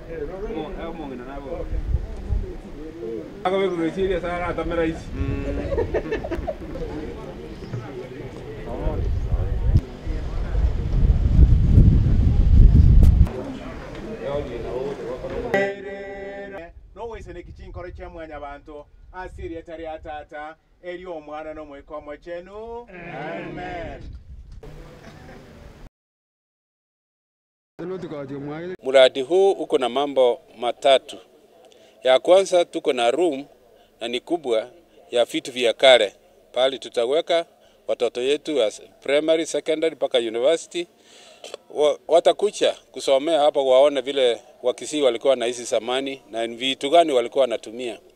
akawekuresiria sana atamera ici nowese nekichinkoro kya mwanya bantu asiri etari ya tata eri omwana n'omwikomo kyenu amen Mradi huu uko na mambo matatu. Ya kwanza tuko na room na ni kubwa ya vitu vya kale, pale tutaweka watoto yetu wa primary, secondary mpaka university wa, watakucha kusomea hapa, waone vile Wakisii walikuwa wanaishi zamani na ni vitu gani walikuwa wanatumia.